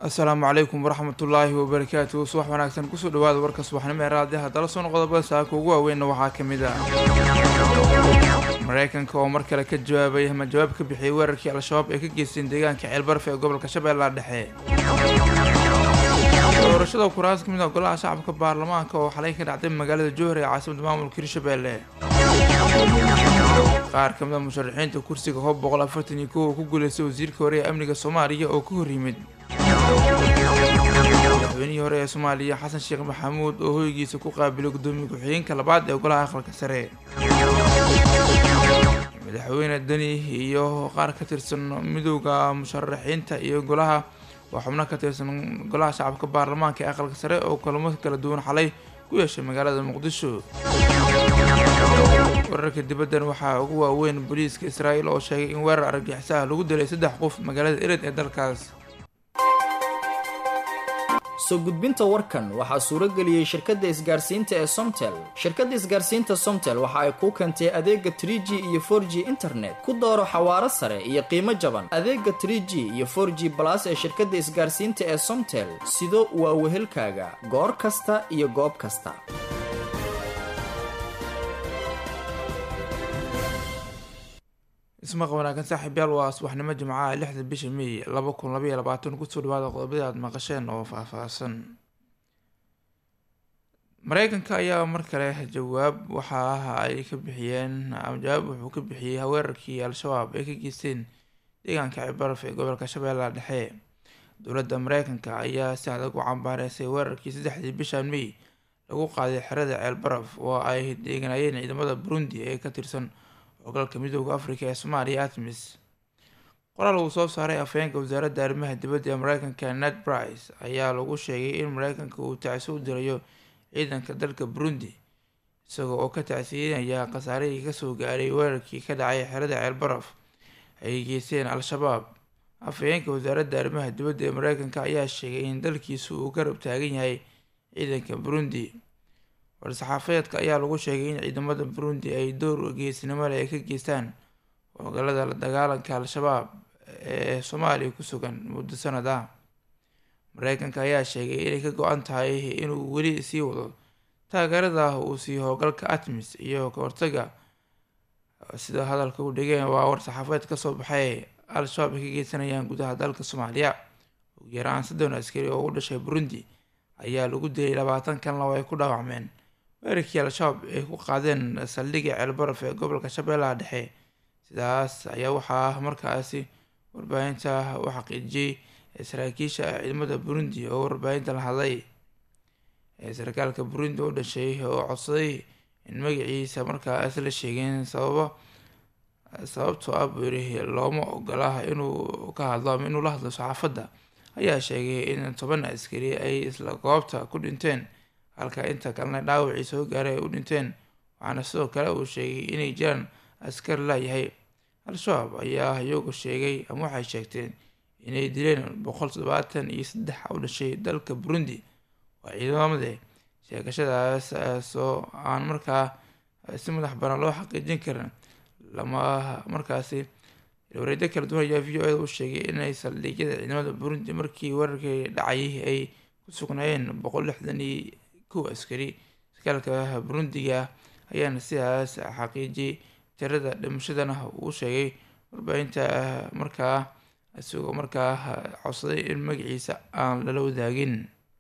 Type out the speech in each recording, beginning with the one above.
asalaamu calaykum waraxmatullaahi wabarakaatu subax wanaagsan kusoo dhawaada warka subaxnimo ee raadiyaha dala soo noqodobada saaka ugu waaweynna waxaa ka mid ah mareykanka oo mar kale ka jawaabay ama jawaab ka bixiyay weerarkii al-shabaab ay ka geysteen deegaanka ceelbaraf ee gobolka shabeellaha dhexe doorashada kuraas ka mid ah golaha shacabka baarlamaanka oo xalay ka dhacday magaalada jowhar ee caasimada maamulka hirshabeelle qaar ka mid a musharaxiinta kursiga hoob boqol afartan iyo kow oo ku guuleystay wasiirka hore ee amniga soomaaliya oo ka hor yimid madaxweynihii hore ee soomaaliya xasan sheekh maxamuud oo hoygiisa ku qaabilay guddoomiye ku-xigeenka labaad ee golaha aqalka sare madaxweyne deni iyo qaar ka tirsan midowda musharaxiinta iyo golaha waa xubno ka tirsan golaha shacabka baarlamaanka ee aqalka sare oo kulamo kala duwan xalay ku yeeshay magaalada muqdisho wararka dibaddan waxaa ugu waaweyn booliiska israa'iil oo sheegay in weerar argagixiso ah lagu dilay saddex qof magaalada ered ee dalkaas soo gudbinta warkan waxaa suuro geliyey shirkadda isgaarsiinta ee somtel shirkadda isgaarsiinta somtel waxa ay kuu keentay adeega tr g iyo for g internet ku dooro xawaaro sare iyo qiimo jaban adeega tr g iyo for g balas ee shirkadda isgaarsiinta ee somtel sido waa wehelkaaga goor kasta iyo goob kasta ismaqa wanaagsan saaxiibyaal waa subaxnimo jimcaha lixda bisha may laba kun labaiyo labaatan kusoo dhawaada qodobadii aada maqasheen oo faahfaahsan mareykanka ayaa mar kale jawaab waxa ay ka bixiyeen jawaab wuxuu ka bixiyey weerarkii al-shabaab ay ka geysteen deegaanka cibaraf ee gobolka shabeellaha dhexe dowladda mareykanka ayaa si adag u cambaareysay weerarkii saddexdii bishan may lagu qaaday xerada ceelbaraf oo ay deeganayeen ciidamada burundi ee ka tirsan ogalka midooda afrika ee soomaaliya atmis qoraal uu soo saaray afhayeenka wasaaradda arrimaha dibadda ee mareykanka ned brice ayaa lagu sheegay in mareykanka uu tacsi u dirayo ciidanka dalka burundi isaga oo ka tacsiinaya khasaarihii kasoo gaaray weerarkii ka dhacay xerada ceelbaraf ay geysteen al-shabaab afhayeenka wasaaradda arrimaha dibadda ee mareykanka ayaa sheegay in dalkiisu uu garab taagan yahay ciidanka burundi war-saxaafadeedka ayaa lagu sheegay in ciidamada burundi ay door geesnimo leh ay ka geystaan howlgallada la dagaalanka al-shabaab ee soomaaliya ku sugan muddo sanad ah mareykanka ayaa sheegay inay ka go-an tahay inuu weli sii wado taageerada uu siiyo howlgalka atmis iyo ka hortaga sida hadalka u dhigeen waa war-saxaafadeed kasoo baxay al-shabaab ay ka geysanayaan gudaha dalka soomaaliya ugu yaraan soddon askari oo u dhashay burundi ayaa lagu dilay labaatan kanla oo ay ku dhaawacmeen weerarkii al-shabaab ay ku qaadeen saldhigii ceelbaraf ee gobolka shabeellaha dhexe sidaas ayaa waxaa markaasi warbaahinta u xaqiijiyey saraakiisha ciidamada burundi oo warbaahinta la hadlay sarkaalka burundi u dhashay oo codsaday in magaciisa markaas la sheegeen sababa sababtoo ah buu yiri looma ogola inuu ka hadlo ama inuu la hadlo saxaafadda ayaa sheegay in toban askari ay isla goobta ku dhinteen halka inta kalena dhaawacii soo gaaray ay u dhinteen waxaana sidoo kale uu sheegay inay jiraan askar laayahay al-shabaab ayaa iyagu sheegay ama waxay sheegteen inay dileen boqol toddobaatan iyo saddex u dhashay dalka burundi waa ciidamade sheegashadaas soo aan markaa si madax banaan loo xaqiijin karin lama markaasi wareedyo kala duwan ayaa v o eda u sheegay inay saldhigyada ciidamada burundi markii weerarkii dhacayay ay ku sugnaayeen boqol lixdan iyo kow askari sarkaalka burundiga ayaana sidaas xaqiijiyay tirada dhimashadana uu sheegay warbaahinta markaa isagoo markaa codsaday in magaciisa aan lala wadaagin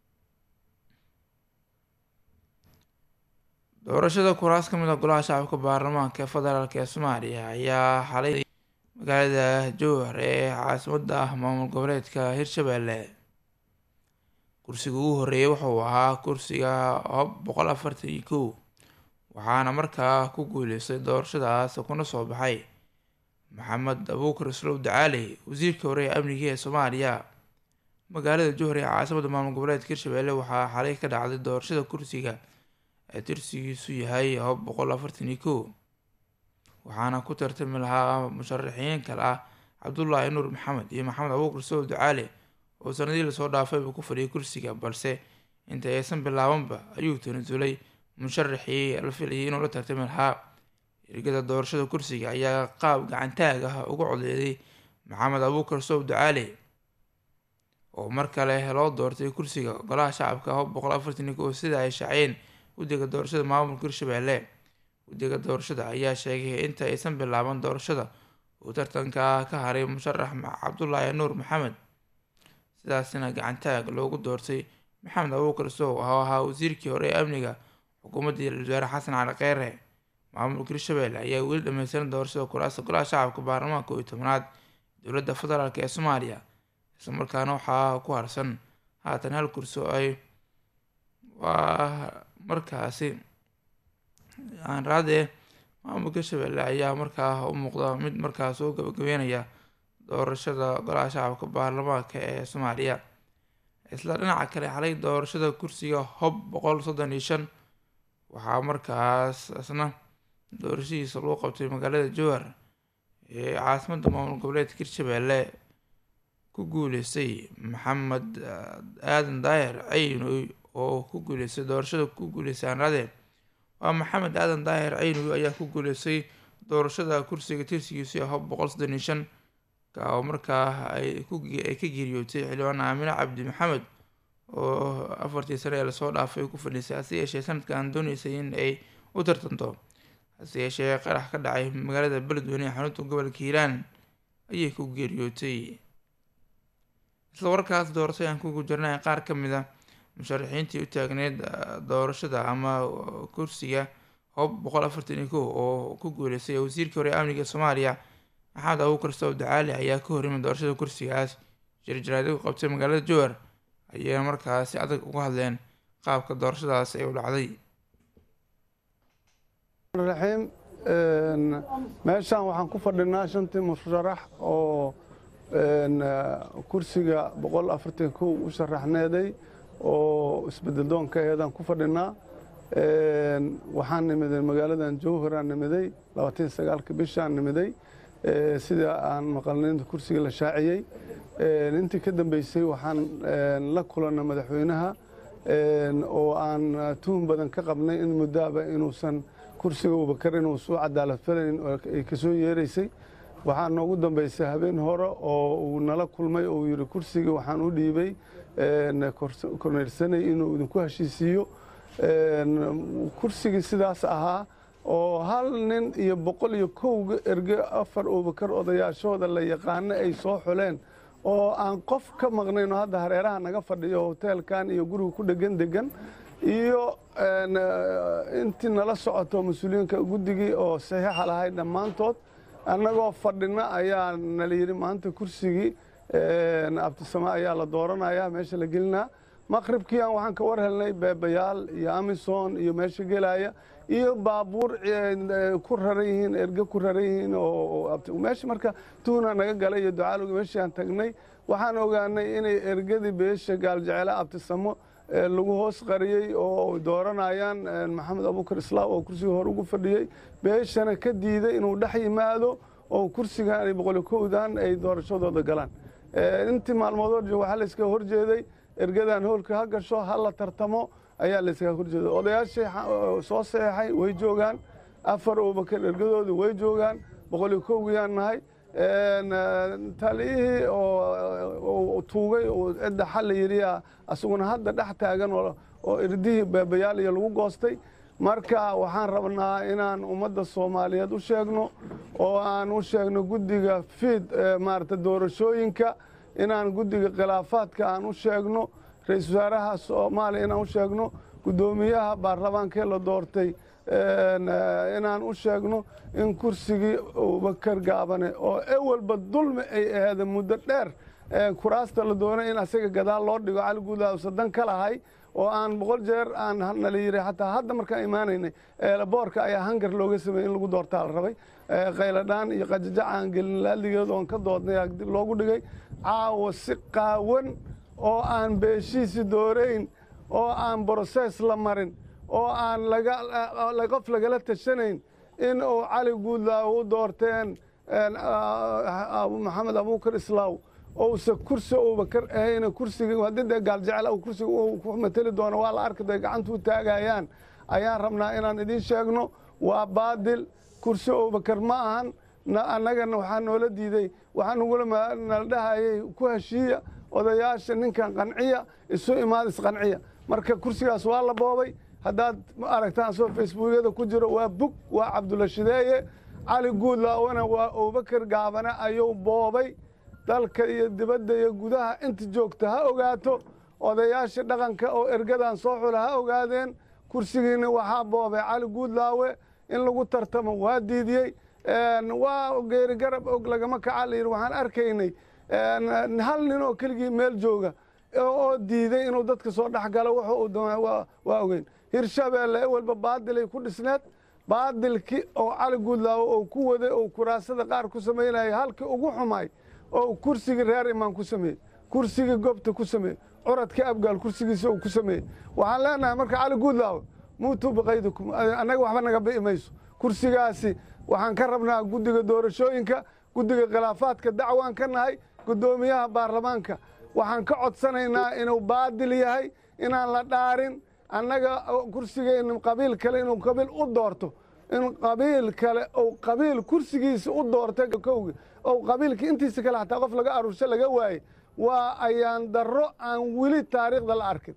doorashada kuraas ka mid a golaha shacabka baarlamaanka ee federaalk ee soomaaliya ayaa xalay magaalada jowhar ee caasimadda maamul goboleedka hirshabeelle kursiga ugu horeeyay wuxuu ahaa kursiga hob boqol afartan iyo kow waxaana markaa ku guuleystay doorashadaas kuna soo baxay maxamed abuukar islow dacaali wasiirka hore ee amniga ee soomaaliya magaalada jowhar ee caasimadda maamul goboleedka hirshabeelle waxaa xalay ka dhacday doorashada kursiga ee tirsigiisu yahay hob boqol afartan iyo kow waxaana ku tartami lahaa musharaxiin kale ah cabdullaahi nuur maxamed iyo maxamed abuukar islow dacaali oo sanadii lasoo dhaafayba ku fadhiyay kursiga balse inta aysan bilaabanba ayuu tanasulay musharaxii la filayay inuu la tartami lahaa ergada doorashada kursiga ayaa qaab gacantaag ah uga codeeday maxamed abuukar sow ducaale oo mar kale loo doortay kursiga golaha shacabka hob boqol afartan ko sida ay shaaciyeen guddiga doorashada maamulka hirshabelle guddiga doorashada ayaa sheegay inta aysan bilaaban doorashada uu tartanka ka haray musharax cabdulaahi nuur maxamed sidaasina gacantaag loogu doortay maxamed abuukar sow oo ahaa wasiirkii hore ee amniga xukuumaddii wasaare xasan cali kheyre maamulka hirshabelle ayaa weli dhameystiran doorashada kuraasta golaha shacabka baarlamaanka iyo tobnaad dowladda federaalk ee soomaaliya islamarkaana waxaa ku harsan haatan hal kursi oo ay waa markaasi aan raadee maamulka hirshabelle ayaa markaa u muuqda mid markaa soo gabagabeynaya doorashada golaha shacabka baarlamaanka ee soomaaliya isla dhinaca kale xalay doorashada kursiga hob boqol soddon iyo shan waxaa markaas isna doorashadiisa lagu qabtay magaalada jowhar ee caasimadda maamul goboleedka hirshabelle ku guuleystay maxamed aadan daahir caynoy oo ku guuleystay doorashada ku guuleystay aanraade waa maxamed aadan daahir caynoy ayaa ku guuleystay doorashada kursiga tirsigiisa hob boqol soddon iyo shan ka oo markaa ay ay ka geeriyootay xildhibaan aamine cabdi maxamed oo afartii sane ee lasoo dhaafay ku fadhiisay hase yeeshee sanadkan dooneysay in ay u tartanto hase yeeshee qarax ka dhacay magaalada beledweyne ee xarunta gobolka hiiraan ayay ku geeriyootay isla warkaas doorashay aan kugu jirnay qaar ka mid a musharaxiintii u taagneyd doorashada ama kursiga hob boqol afartan iyo kow oo ku guuleystay wasiirkii hore amniga soomaaliya maxamed abuukar sow dacaali ayaa ka horimay doorashada kursigaas jirjiraadi ku qabtay magaalada jowhar ayay markaas si adag uga hadleen qaabka doorashadaas ay u dhacday raxiim meeshaan waxaan ku fadhinaa shantii musharax oo kursiga boqol afartan kow u sharaxneeday oo isbedeldoonka eedaan ku fadhinaa waxaan nimiday magaaladan jowharaan nimiday labaatan sagaalka bishaan nimiday sida aan maqalnay inta kursiga la shaaciyey intii ka dambeysay waxaan la kulannay madaxweynaha oo aan tuhun badan ka qabnay in muddaaba inuusan kursiga abubakar inuu soo cadaalad falayn ay ka soo yeeraysay waxaa noogu dambeysay habeen hore oo uu nala kulmay oo uu yidhi kursigii waxaan u dhiibay korneyrsanay inuu idinku heshiisiiyo kursigii sidaas ahaa oo hal nin iyo boqol iyo kowga erge afar abubakar odayaashooda la yaqaano ay soo xuleen oo aan qof ka maqnayn oo hadda hareeraha naga fadhiyo hoteelkan iyo guriga ku dhegan degan iyo intii nala socoto mas-uuliyiinka guddigii oo saxiixa lahay dhammaantood annagoo fadhina ayaa nala yidhi maanta kursigii abtisame ayaa la dooranaya meesha la gelinaa maqribkiian waxaan ka war helnay beebayaal iyo amison iyo meesha gelaya iyo baabuur ku raran yihiin erge ku raran yihiin meesha marka tuuna naga galay iyo ducaalog meeshaan tagnay waxaan ogaanay inay ergadii beesha gaaljecele abtisamo lagu hoos qariyey oo dooranayaan maxamed abuukar islaam oo kursiga hore ugu fadhiyey beeshana ka diiday inuu dhex yimaado oo kursigan boqoli kowdan ay doorashadooda galaan intii maalmood hor waxaa layska horjeeday ergadan hoolka ha gasho ha la tartamo ayaa layskaga horjeeday odayaashii soo saxeexay way joogaan afar abubakar ergadoodii way joogaan boqoli kowgiyaan nahay taliyihii oo tuugay oo cidda xalla yidhiya asaguna hadda dhex taagan oo irdihii beebayaal iyo lagu goostay marka waxaan rabnaa inaan ummadda soomaaliyeed u sheegno oo aan u sheegno guddiga fiid maarata doorashooyinka inaan guddiga khilaafaadka aan u sheegno ra-iisul wasaaraha soomaaliya inaan u sheegno guddoomiyaha baarlamaankee la doortay inaan u sheegno in kursigii abubakar gaabane oo ewalba dulmi ay aheeda muddo dheer kuraasta la doonay in asaga gadaal loo dhigo cali guudlaa sadan ka lahay oo aan boqol jeer aan nala yiri xataa hadda markaan imaanaynay boorka ayaa hangar looga sameeyey in lagu doortaa la rabay qayladhaan iyo qajajac aan gelin laaligeed oon ka doodnay dib loogu dhigay caawa si qaawan oo aan beeshiisi doorayn oo aan brosees la marin oo aan qof lagala tashanayn in uu cali guudlaa u doorteen maxamed abuukar islaaw ousa kursi abubakar ahayna kursiga haddii dee gaaljecel kursiga ku mateli doono waa la arki day gacanta u taagayaan ayaan rabnaa inaan idiin sheegno waa baadil kursi abubakar ma ahan annagana waxaa noola diiday waxaa nagula nala dhahayay ku heshiiya odayaasha ninkan qanciya isu imaad isqanciya marka kursigaas waa la boobay haddaad aragtaan soo facebookyada ku jiro waa bug waa cabdulla shideeye cali guudlaawena waa abubakar gaabane ayuu boobay dalka iyo dibadda iyo gudaha inta joogta ha ogaato odayaasha dhaqanka oo ergadan soo xula ha ogaadeen kursigiina waxaa boobay cali guudlaawe in lagu tartamo waa diidiyey waa geeri garab og lagama kaca la yidhi waxaan arkaynay hal nin oo keligii meel jooga oo diiday inuu dadka soo dhex galo wuxuu uu doona waa ogeyn hirshabeelle ewelba baadilay ku dhisneed baadilkii oo cali guudlaawo oo ku waday oo kuraasada qaar ku samaynaya halkii ugu xumay oo kursigii reer imaan ku sameeyey kursigii gobta ku sameeyey curadkii abgaal kursigiisa uu ku sameeyey waxaan leenahay marka cali guudlaawo muutuu biqaydikum annaga waxba naga bi'i mayso kursigaasi waxaan ka rabnaa guddiga doorashooyinka guddiga khilaafaadka dacwaan ka nahay guddoomiyaha baarlamaanka waxaan ka codsanaynaa inuu baadil yahay inaan la dhaarin annaga kursigeenna qabiil kale inuu qabiil u doorto in qabiil kale ou qabiil kursigiisa u doorta kowgi ou qabiilkii intiisa kale xataa qof laga aruursho laga waaye waa ayaan darro aan weli taariikhda la arkin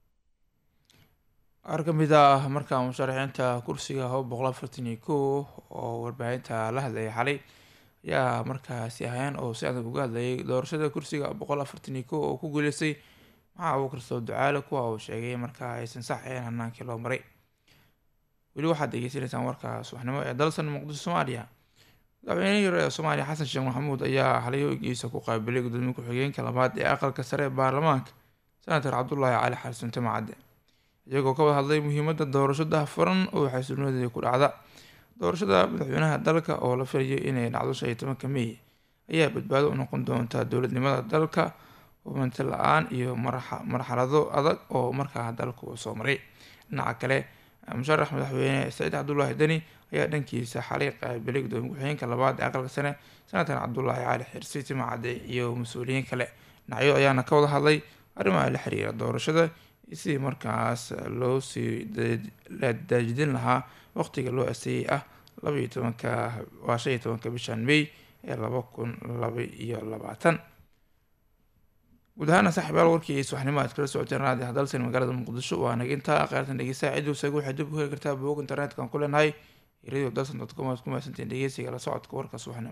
qaar ka mid ah markaa musharaxiinta kursiga haba boqol afartan iyo kow oo warbaahinta la hadlayay xalay ayaa markaasi ahayn oo si adag uga hadlayay doorashada kursiga boqol afartan iyo kow oo ku guuleystay maxaa abuukar soo ducaale kuwa uu sheegay markaa aysan sax ahayn hanaankii loo maray weli waxaad degeysanaysaan warka subaxnimo ee dalsan muqdisho soomaaliya madaxweynihii hore ee soomaaliya xasan sheekh maxamuud ayaa xalay hoygiisa ku qaabilay gudoomiye ku-xigeenka labaad ee aqalka sare ee baarlamaanka senator cabdulaahi cali xasan timacadde iyagoo ka wada hadlay muhiimadda doorasho daahfuran oo xasiloonideeda ku dhacda doorashada madaxweynaha dalka oo la filayo inay dhacdo shan iyo tobanka mey ayaa badbaado u noqon doonta dowladnimada dalka hubanti la-aan iyo marxalado adag oo markaa dalka uu soo maray dhinaca kale musharax madaxweyne saciid cabdulaahi deni ayaa dhankiisa xalay qaabilay gudoomiye ku-xigeenka labaad ee aqalka sare senator cabdulaahi cali xirsi timacadde iyo mas-uuliyiin kale dhinacyo ayaana ka wada hadlay arrimaha la xiriira doorashada sidii markaas loo sii daajidin lahaa waqtiga loo aseeyay ah labaiyo tobanka waa shan iyo tobanka bishan may ee laba kun laba iyo labaatan guud ahaana saaxiibayaal warkii subaxnimo aad kala socoteen raadi hadalsan magaalada muqdisho waa naginta qaartan dhegeystaha ciduu saga waxay dib u heli kartaa boog internetka aan ku leenahay radio dalsan dot com aad ku mahadsantiin dhegeysiga la socodka warka subaxnimo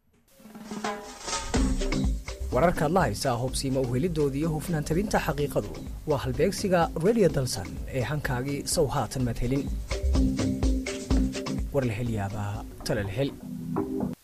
wararkaad la haysaa hubsiima uhelidooda iyo hufnaan tabinta xaqiiqadu waa halbeegsiga radio dalsan ee hankaagii sow haatan maad helin war la hel yaabaa tala la hel